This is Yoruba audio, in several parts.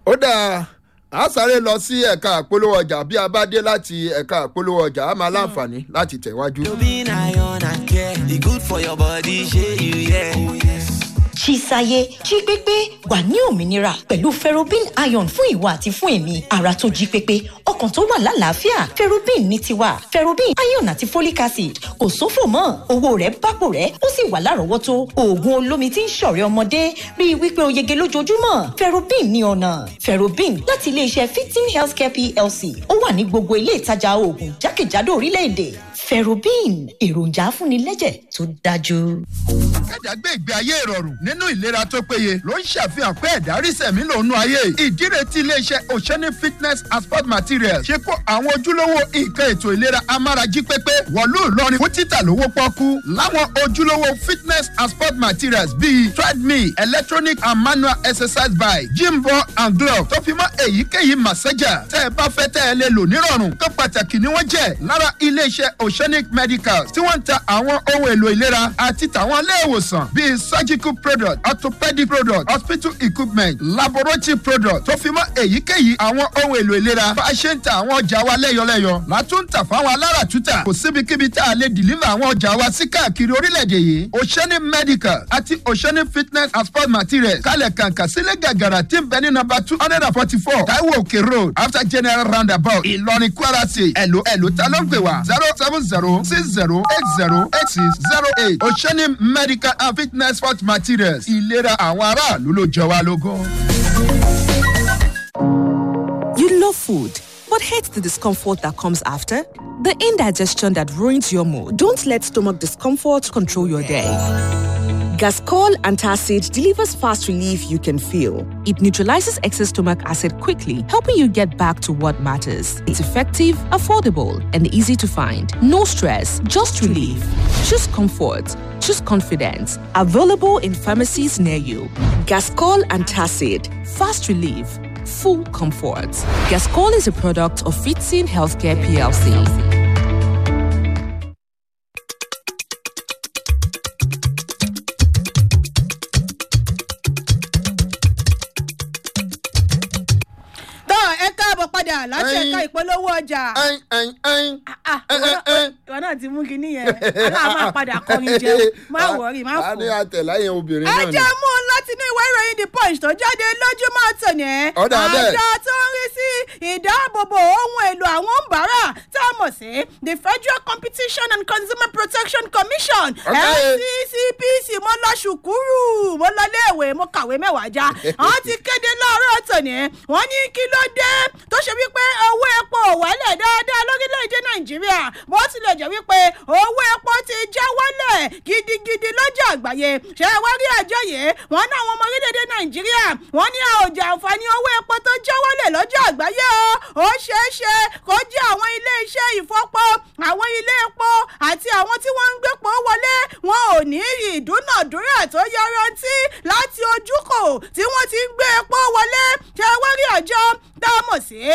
ó dáa a sáré lọ sí ẹ̀ka àpolówó ọjà bí a bá dé láti ẹ̀ka àpolówó ọjà a máa láǹfààní láti tẹ̀wájú. You be iron and care. E good for your body, shey you yeah. Oh, yes. Chisaye jí pépé wà ní òmìnira pẹ̀lú ferrobin iron fún ìwà àti fún èmi ara tó jí pépé ọkàn tó wà lálàáfíà ferrobin ní tiwa ferrobin iron àti folic acid kò sófò mọ́ owó rẹ̀ bápò rẹ̀ ó sì wà lárọ̀ọ́wọ́tó oògùn olómi tí ń ṣọ̀rẹ́ ọmọdé rí i wípé o yege lójoojúmọ́ ferrobin ní ọ̀nà ferrobin láti iléeṣẹ́ fifteen healthcare plc ó wà ní gbogbo ilé ìtajà oògùn jákèjádò orílẹ̀-èdè ferrobin èròjà afúnilẹ́jẹ̀ tó dájú. kẹ́dà gbé ìgbé ayé ìrọ̀rùn nínú ìlera tó péye ló ń ṣàfihàn pé ẹ̀dá rí sẹ̀mí lòún ayé ìdíre tí iléeṣẹ́ oceanic fitness and sport materials ṣe kó àwọn ojúlówó nǹkan ètò ìlera amárají pépé wọ̀lú ìlọrin fún títà lówó pọ́kú láwọn ojúlówó fitness and sport materials bíi treadmill electronic and manual exercise bike gym ball and glove tó fi mọ́ èyíkéyìí massager tẹ́ ẹ bá fẹ́ tẹ́ ẹ lè lò nírọ̀rùn tó pàtàkì ni wọ́n jẹ́ lára iléeṣẹ́ oceanic medicals tí wọ́n ń ta àwọn ohun èlò ìlera àti tàwọn ilé ìwòsàn bíi surgical product orthopedic product hospital equipment laboratory product tó fi mọ́ èyíkéyìí àwọn ohun èlò ìlera bá a ṣe ń ta àwọn ọjà wa lẹ́yọlẹ́yọ látúntà fáwọn aláràtúntà kò síbikíbi tá a lè deliver àwọn ọjà wa sí káàkiri orílẹ̀-èdè yìí oceanic medical àti oceanic fitness and sport materials kálẹ̀ kàǹkà sílẹ̀ gàgàrà tí ń bẹ ní nọmba two hundred and forty four taiwo òkè road after general roundabout ìlọrin kwara state ẹ̀lò ẹ̀lò ta ló ń pè wá zero seven zero six zero eight zero eight six zero eight oceanic medical and fitness sport materials ìlera àwọn aráàlú ló jẹ wá lógún. You love food, but hate the discomfort that comes after? The indigestion that ruins your mood. Don't let stomach discomfort control your day. Gascol Antacid delivers fast relief you can feel. It neutralizes excess stomach acid quickly, helping you get back to what matters. It's effective, affordable, and easy to find. No stress, just relief. Choose comfort. Choose confidence. Available in pharmacies near you. Gascol Antacid. Fast relief. Full comfort. Gascol is a product of Fitzin Healthcare PLC. tọ́ ẹ káàbọ̀ padà láti Ẹyin. ẹ̀ka ìpolówó ọjà. ẹyin ẹyin ẹyin. Ah, ẹ, ìwọ ẹ, náà- ẹ. ìwọ náà ti mú kinní yẹn aláà máa padà kọrin jẹun má wọrí má a ní fò. àtẹ̀láyìn obìnrin ẹ náà ni. jẹ́ mú un láti inú ìwé ìròyìn the punch tó jáde lójúmọ́ tòní. Ọ̀dà bẹ́ẹ̀. àjọ tó ń rí sí ìdáàbòbò ohun èlò àwọn òǹbárà tá a mọ̀ sí the federal competition and consumer protection commission Okay. fccpc mo lọ ṣùkúrù mo lọ léèwé mo kàwé mẹ́wàá já wọ́n ti kéde láàárọ̀ tòní wọ́n ní kí ló dé tó ṣe wípé owó epo ò wálẹ̀ dáadáa lórílẹ̀‐èdè nàìjíríà bó tilẹ̀ jẹ́ wípé owó epo ti já wálẹ̀ gidigidi lọ́jà àgbáyé ṣé ẹ wá rí àjọ yìí wọ́n ní àwọn ọmọ orílẹ̀‐èdè nàìjíríà wọ́n ní àòjà àǹfààní owó epo tó já wálẹ̀ lọ́jà àgbáyé o ó ṣeé ṣe kó jẹ́ àwọn ilé iṣẹ́ ìfọpo àwọn ilé epo àti àwọn tí wọ́n ń gbépo wọlé wọn ò ní ìdúnàdúrà tó yọrantí láti ojúkò tí wọ́n ti ń gbé epo wọlé ṣé ẹ wá rí àjọ tá a mọ̀ sí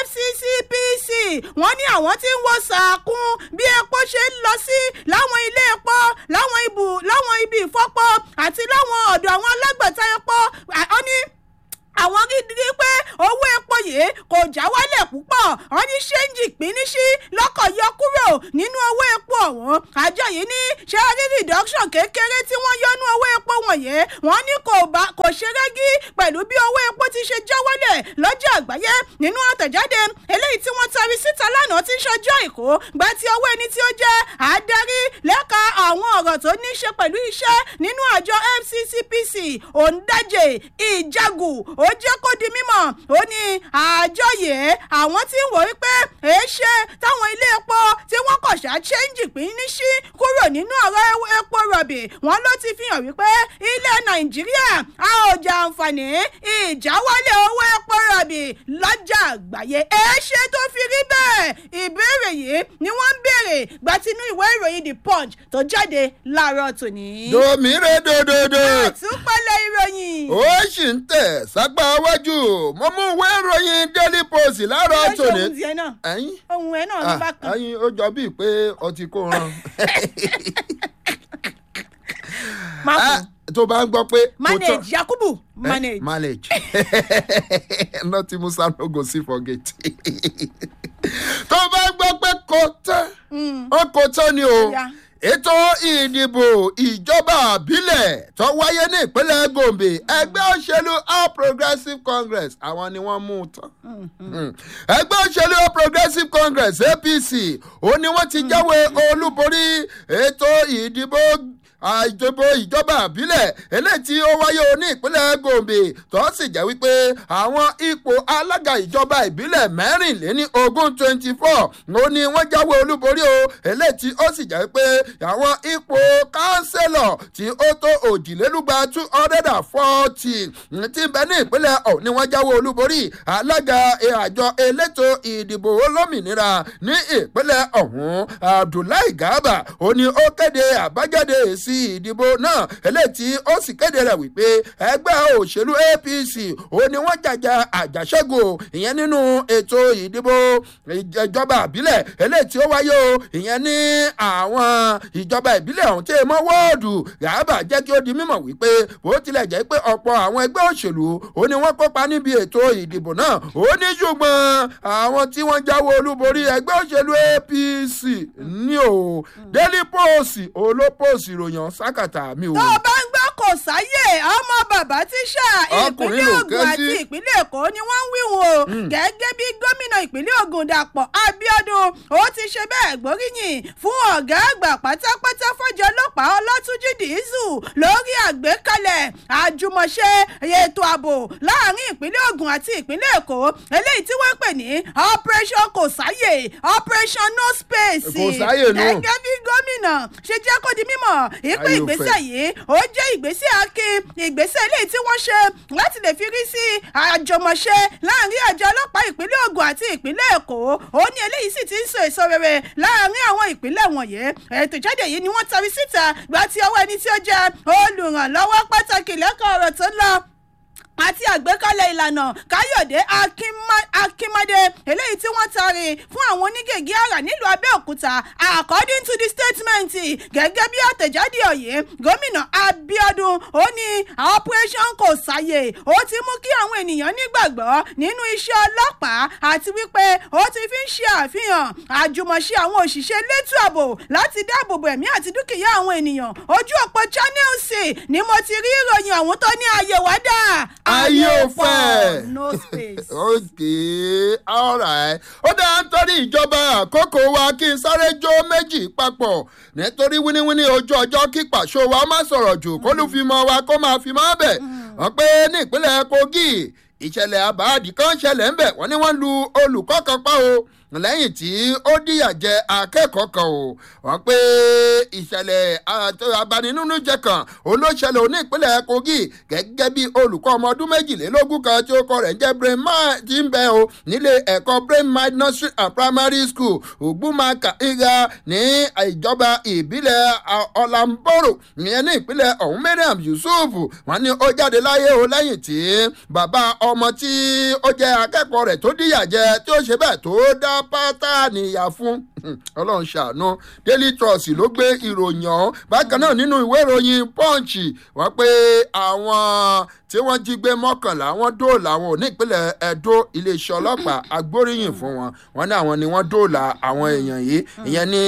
fccpc wọ́n ní àwọn tí ń wo sàkún bí epo ṣe ń lọ sí láwọn ilé epo láwọn ibù láwọn ibi ìfọpo àti láwọn ọ̀dọ̀ àwọn alágbàtà epo ọ ní àwọn rí pé owó epo yìí kò já wálẹ̀ púpọ̀ wọ́n ní ṣéǹjì pínísí lọ́kọ̀ yọ kúrò nínú owó epo ọ̀hún àjọ yìí ní ṣé rí reduction kékeré tí wọ́n yọnú owó epo wọ̀nyí wọ́n ní kò bá kò ṣe rẹ́gí pẹ̀lú bí owó epo ti ṣe já wálẹ̀ lọ́jà àgbáyé nínú àtẹ̀jáde eléyìí tí wọ́n tari síta lánàá tí ń ṣọjọ́ ìkó gba ti owó ẹni tí ó jẹ́ adarí lẹ́ka àwọn ọ̀rọ̀ tó ní í ṣe pẹ̀lú iṣẹ́ nínú àjọ fccpc òǹdajè ìjàgù ó jẹ́ kó di mímọ̀ ó ní àjọ yìí àwọn tí ń wò ó pé èé ṣe táwọn ilé epo tí wọ́n kọ̀ ṣá ṣéǹjì pín ní sí kúrò nínú ọ̀rọ̀ epo rọ̀bì wọn ló ti fi hàn wípé ilẹ̀ nàìjíríà a ò jẹ àǹfààní ìjáwálẹ̀ owó epo rọ̀bì lọ́jà àgbáyé èé ṣe tó fi rí bẹ́ẹ̀ ìbéèrè yìí ni wọ́n ń béèrè gbatinú ìwé ìròyìn the punch tó jáde láàárọ̀ tòní. domire dododo àtúpalẹ̀ ìròyìn. ó sì ń tẹ̀ sápá iwájú mo mú ìwé ìròyìn daily post láàárọ̀ Kí ló ṣe tòní. ohun tiẹ̀ náà? ẹyin ohun ẹ̀ náà ní bákan. ẹyin ó jọ bíi pé ọtí kò ràn. má Ah, kú. tó bá ń gbọ́ pé. kò tán- manage yakubu Eh, manage. manage nothing musa no go see forget tó bá gbọ́ pé kò tán ó kò tán ni o Yeah. ètò ìdìbò ìjọba àbílẹ̀ tó wáyé ní ìpínlẹ̀ gombe ẹgbẹ́ òṣèlú all progressives congress àwọn ni wọ́n mú un tán Mm. ẹgbẹ́ òṣèlú all progressives congress apc ó ní wọ́n ti jáwé olúborí ètò ìdìbò àìjọba ìjọba àbílẹ̀ eléyìí tí ó wáyé o ní ìpínlẹ̀ gombe tó sì jẹ́ wípé àwọn ipò alága ìjọba ìbílẹ̀ mẹ́rìnléní ogún twenty four ó ní wọ́n jáwé olúborí o eléyìí tí ó sì jẹ́ pé àwọn ipò kánsẹ́lọ̀ tí ó tó òjìlélúgba two hundred and forty tí ń bẹ ní ìpínlẹ̀ ọ̀hún ni wọ́n jáwé olúborí alága àjọ elétò ìdìbò olómìnira ní ìpínlẹ̀ ọ̀hún abdullahi garba ó ní ó kéde àbájáde èsì ìdìbò náà eléyìí tí ó sì kéde rẹ̀ wípé ẹgbẹ́ òṣèlú apc ó ní wọ́n jàjà àjàṣẹ́gun ìyẹn nínú ètò ìdìbò ìjọba àbílẹ̀ eléyìí tí ó wáyé o ìyẹn ní àwọn ìjọba ìbílẹ̀ ọ̀hún tí èèmọ̀ wọ́ọ̀dù garba jẹ́ kí ó di mímọ̀ wípé bó tilẹ̀ jẹ́ pé ọ̀pọ̀ àwọn ẹgbẹ́ òṣèlú ó ní wọ́n kópa níbi ètò ìdìbò náà ó ní ṣùgbọ́n àwọn tí wọ́n jáwé olúborí ẹgbẹ́ òṣèlú apc ní o daily post olópòsì ìròyìn sákàtà mi ò. tó o bá ń gbọ́ kò sáyè ọmọ bàbá tíṣà Ọkùnrin ìpínlẹ̀ ló ogun ké sí. àti ìpínlẹ̀ èkó ni wọ́n ń wíwọ̀n o gẹ́gẹ́ bí gómìnà ìpínlẹ̀ ogun dàpọ̀ abiodun ó ti ṣe bẹ́ẹ̀ gbóríyìn fún ọ̀gá àgbà pátápátá fọ́jọ́ ọlọ́pàá ọlọ́túnjì dìísù lórí àgbékalẹ̀ àjùmọ̀ṣe ètò ààbò láàrin ìpínlẹ̀ ogun àti ìpínlẹ̀ èkó eléyìí tí wọ́n ń pè ní operation kò sáyè operation no space Kò sáyè nù. gẹ́gẹ́ bí gómìnà ṣe jẹ́ kó di mímọ̀ ìpín Ayò ìgbésẹ̀ fẹ́. yìí ó jẹ́ ìgbésẹ̀ akin ìgbésẹ̀ eléyìí tí wọ́n ṣe láti lè fi rí sí àjọmọ̀ṣe láàrin àjọ ọlọ́pàá ìpínlẹ̀ ogun àti ìpínlẹ̀ èkó ó ní eléyìí sì ti ń so èso rere láàrin àwọn ìpínlẹ̀ wọ̀nyí ètò ìjáde yìí ni wọ́n tari síta gba ti ọwọ́ ẹni tí ó jẹ́ olùrànlọ́wọ́ pàtàkì lẹ́kọ̀ọ́ ọ̀rọ̀ tó ń lọ àti àgbékalẹ̀ ìlànà káyọ̀dé Akínmá- akínmádé eléyìí tí wọ́n taari fún àwọn onígègé àrà nílùú abẹ́òkúta according to the statement gẹ́gẹ́ bí àtẹ̀jáde ọ̀yẹ́ gómìnà abiodun ó ní operation kò sáyè ó ti mú kí àwọn ènìyàn nígbàgbọ́ nínú iṣẹ́ ọlọ́pàá àti wípé ó ti fi ń ṣe àfihàn àjùmọ̀ṣe àwọn òṣìṣẹ́ elétò ààbò láti dáàbò bo ẹ̀mí àti dúkìá àwọn ènìyàn ojú òpó channels ni mo ti rí ìròyìn ọ̀hún tó ní ààyè wádà Ayé ò fẹ́. no space. okay alright ó dáa nítorí ìjọba àkókò wa kí n sáré jó méjì papọ̀ nítorí wíníwíní ojú ọjọ́ kí pàṣọ wa má sọ̀rọ̀ jù kó ló fi mọ wa kó máa fi mọ́ bẹ̀ wọ́n pé ní ìpínlẹ̀ kogi ìṣẹ̀lẹ̀ àbáàdì kan ṣẹlẹ̀ ń bẹ̀ wọ́n ní wọ́n lu olùkọ́ kan pa o lẹ́yìn tí ó díyà jẹ akẹ́kọ̀ọ́ kan o wọ́n pé ìṣẹ̀lẹ̀ àt- abaninújẹ kan olóṣèlú ní ìpínlẹ̀ kogi gẹ́gẹ́ bí olùkọ́ ọmọ ọdún méjìlélógún kan tí ó kọ rẹ̀ ń jẹ́ brain mind ti ń bẹ o nílé ẹ̀kọ́ brain mind nursery and primary school ògbúmaka ìga ní ìjọba ìbílẹ̀ a- ọ̀làǹbọ̀rọ̀ ìyẹn ní ìpínlẹ̀ ọ̀hún mariam yusuf wọ́n ní ó jáde láyé o lẹ́yìn tí bàbá ọmọ tí ó jẹ́ akẹ́kọ̀ọ́ rẹ̀ tó díyà jẹ tí ó ṣe bẹ́ẹ̀ tó dá pátá níyà fún ọlọ́run ṣàánú daily trust ló gbé ìròyìn ọ̀hún bákan náà nínú ìwé ìròyìn punch wọ́n pé àwọn tí wọ́n jí gbé mọ́kànlá wọ́n dóòlà àwọn òní ìpínlẹ̀ ẹ̀dó iléeṣẹ́ ọlọ́pàá agbóríyìn fún wọn wọ́n ní àwọn ni wọ́n dóòlà àwọn èèyàn yìí ìyẹn ní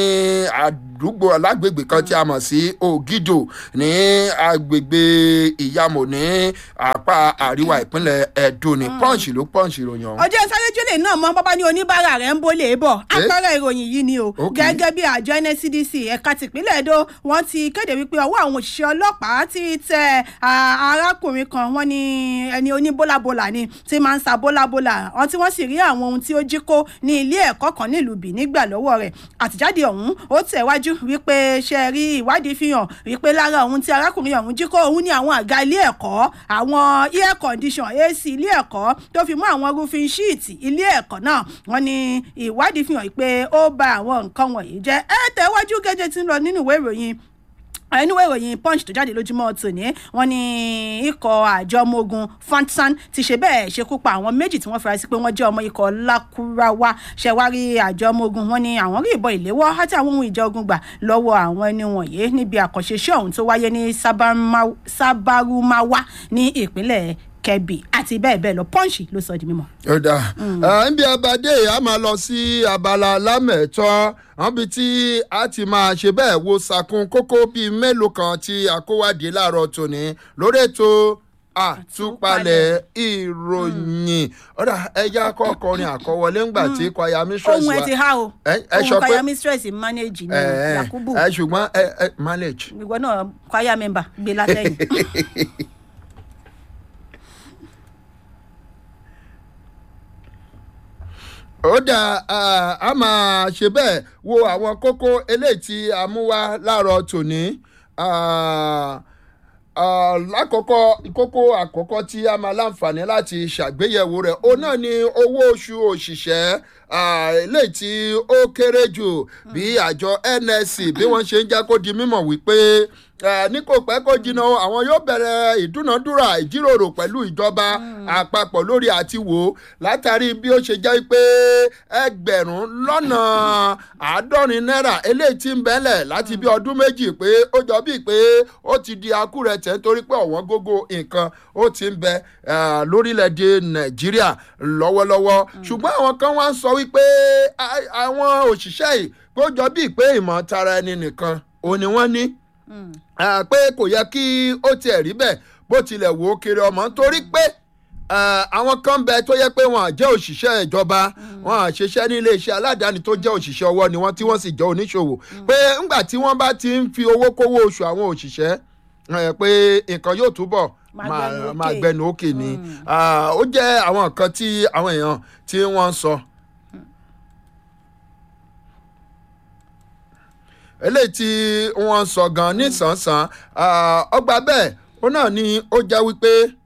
àdúgbò alágbègbè kan tí a mọ̀ sí ògidò ní agbègbè ìyàmò ní apá àríwá ìpínlẹ̀ ẹ̀dó ní punch ló punch ìròyìn ọ̀hún. ọjọ́ sáréjúlẹ̀ náà mọ bábá ní oníbàárà rẹ̀ ń bólè bọ̀ apẹ̀rẹ̀ ìròyìn yìí ni o Ok. gẹ́gẹ́ bí àjọ nscdc ẹ̀ka tìpínlẹ̀ èdò wọ́n ti kéde wípé ọwọ́ àwọn òṣìṣẹ́ ọlọ́pàá ti tẹ à, arákùnrin kan wọ́n ní ẹni oníbólàbólà ni tí máa ń sa bólàbólà wọ́n tí wọ́n sì rí àwọn ohun tí ó jí kó ní ilé ẹ̀kọ́ kan nílùú Benin gbà lọ́wọ́ rẹ̀ àtìjáde ọ̀hún ó tẹ̀wájú wípé ṣe rí ìwádìí fi hàn wípé lára ohun tí arákùnrin ọ̀hún jí kó òun ní àwọn àga ilé ẹ̀kọ́ àwọn air condition ac ilé ẹ̀kọ́ tó fi mú àwọn roofing sheet ilé ẹ̀kọ́ náà wọ́n ní ìwádìí fi hàn pé ó ba àwọn nǹkan wọ̀nyí jẹ́ ẹ tẹ̀wájú gẹ́gẹ́ tí ń lọ nínú ìwé ìròyìn ẹnu ìròyìn punch tó jáde lójúmọ́ tòní wọ́n ní ikọ̀ àjọ ọmọ ogun fansan ti ṣe bẹ́ẹ̀ ṣekú pa àwọn méjì tí wọ́n fura sí pé wọ́n jẹ́ ọmọ ikọ̀ lakurawa ṣẹ̀wárí àjọ ọmọ ogun wọ́n ní àwọn rí ìbọn ìléwọ́ àti àwọn ohun ìjà ogun gbà lọ́wọ́ àwọn ẹni wọ̀nyí níbi àkànṣe iṣẹ́ ọ̀hún tó wáyé ní Sabama- sabarumawa ní ìpínlẹ̀ kebbi àti bẹ́ẹ̀ bẹ́ẹ̀ lọ punch ló sọ di mímọ́. ó dáa níbi abadé a máa lọ sí abala lámẹ̀tọ́ àbí tí a ti máa ṣe bẹ́ẹ̀ wo sàkún kókó bíi mélòó kan tí a kó wádìí láàárọ̀ tòní lórí ètò àtúpalẹ̀ ìròyìn ọ̀dà ẹja kọkọrin àkọwọlé ńgbà tí kwaya mistress ohun ẹ wa ti há o ẹ ẹ sọ ohun pé kwaya mistress manage ní ẹ ẹ yakubu ẹ ṣùgbọ́n ẹ ẹ manage. ìwọ náà kwaya member gbé látẹ̀yìn. ó dà ah, a máa ṣe bẹ́ẹ̀ wo àwọn kókó eléyìí tí a mú wá láàárọ̀ tòní Ah, ah, lákọ̀ọ́kọ́ kókó àkọ́kọ́ tí a máa láǹfààní láti ṣàgbéyẹ̀wò rẹ̀ òun náà ni owó oṣù òṣìṣẹ́ ah, eléyìí tí ó kéré jù bí àjọ nsc bí wọ́n ṣe ń jẹ́ kó di mímọ̀ wípé eh, ní kò pẹ́ kó jìnnà àwọn yóò bẹ̀rẹ̀ ìdúnàdúrà ìjíròrò pẹ̀lú ìjọba àpapọ̀ lórí àti wò ó látàrí bí ó ṣe jẹ́ pé ẹgbẹ̀rún lọ́nà àádọ́rin náírà eléyìí ti ń bẹ́lẹ̀ láti bí ọdún méjì pé ó jọ bíi pé ó ti di akúrẹ̀tẹ̀ nítorí pé ọ̀wọ́n gógó nǹkan ó ti ń bẹ eh, lórílẹ̀‐èdè nàìjíríà lọ́wọ́lọ́wọ́ ṣùgbọ́n àwọn kan wá ń sọ wípé a- àwọn òṣìṣẹ́ yìí pé ó jọ bíi pé ìmọ̀ tara ẹni nìkan òun ni wọ́n ní Ah, pé kò yẹ kí ó tiẹ̀ rí bẹ́ẹ̀ bó tilẹ̀ wò ó kiri ọmọ torí pé ah, àwọn kan bẹ tó yẹ pé wọn à jẹ́ òṣìṣẹ́ ìjọba wọn à ṣiṣẹ́ ní iléeṣẹ́ aládàáni tó jẹ́ òṣìṣẹ́ ọwọ́ ni wọ́n tí wọ́n sì jẹ́ oníṣòwò pé ńgbà tí wọ́n bá ti ń fi owó kówó oṣù àwọn òṣìṣẹ́ eh, pé nǹkan yóò túbọ̀ Máa máa gbẹnu òkè. máa gbẹnu òkè ni Ah, ó jẹ́ àwọn nǹkan tí àwọn èèyàn tí wọ́n ń sọ. eléyìí tí wọ́n ń sọ gan nísànsán ọgbà bẹ́ẹ̀ ó náà ni ó jẹ́ wípé